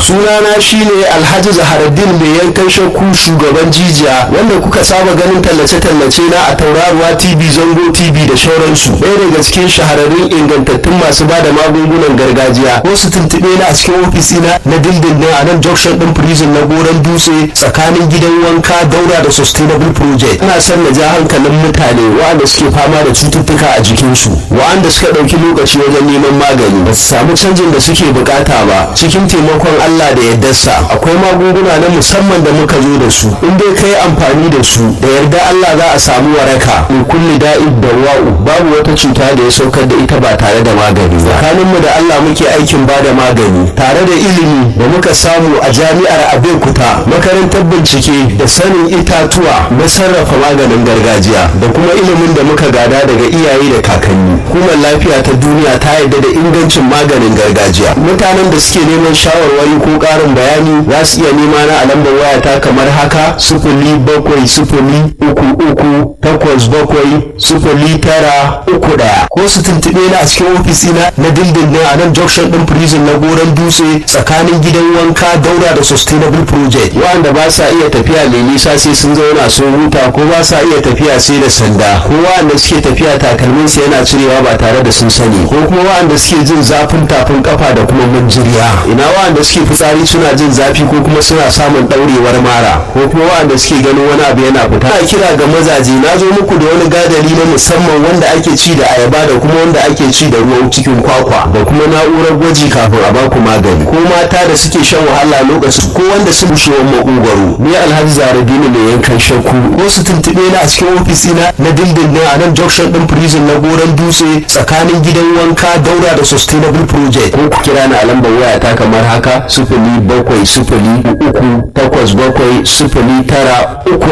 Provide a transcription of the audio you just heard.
sunana shine alhaji zaharaddin mai yankan shakku shugaban jijiya wanda kuka saba ganin tallace-tallace na a tauraruwa tv zango tv da shauransu ɗaya daga cikin shahararrun ingantattun masu ba da magungunan gargajiya ko su tuntuɓe na a cikin ofisina na dindindin a nan junction ɗin prison na goron dutse tsakanin gidan wanka daura da sustainable project ina son na ja hankalin mutane waɗanda suke fama da cututtuka a jikinsu waɗanda suka ɗauki lokaci wajen neman magani ba su samu canjin da suke bukata ba cikin taimakon Allah da yardarsa akwai magunguna na musamman da muka zo da su in dai kai amfani da su da yarda Allah za a samu waraka in kulli da'id da wa'u babu wata cuta da ya saukar da ita ba tare da magani ba tsakaninmu da Allah muke aikin ba da magani tare da ilimi da muka samu a jami'ar Abeokuta makarantar bincike da sanin itatuwa na sarrafa maganin gargajiya da kuma ilimin da muka gada daga iyaye da kakanni hukumar lafiya ta duniya ta yarda da ingancin maganin gargajiya mutanen da suke neman shawarwari ko ƙarin bayani za su iya nema na a lambar wayata kamar haka sufuli bakwai sufuli uku uku takwas bakwai sufuli tara uku ɗaya ko su tuntuɓe na a cikin ofisina na dindindin a nan junction ɗin prison na goron dutse tsakanin gidan wanka daura da sustainable project wanda ba sa iya tafiya mai nisa sai sun zauna sun huta ko ba sa iya tafiya sai da sanda ko wanda suke tafiya takalminsa yana cirewa ba tare da sun sani ko kuma wanda suke jin zafin tafin kafa da kuma manjiriya ina wanda suke fitsari suna jin zafi ko kuma suna samun daurewar mara ko kuma wanda suke ganin wani abu yana fita ina kira ga mazaje na zo muku da wani gadari na musamman wanda ake ci da ayaba da kuma wanda ake ci da ruwan cikin kwakwa da kuma na'urar gwaji kafin a baku magani ko mata da suke shan wahala lokacin ko wanda su bushewar makogwaro ni alhaji zaradini mai yankan shakku ko su tuntuɓe na a cikin ofisina na dindindin a nan junction din prison na goron dutse tsakanin gidan wanka daura da sustainable project ko ku kira ni a lambar waya ta kamar haka sifili bakwai sifili uku takwas bakwai sifili tara uku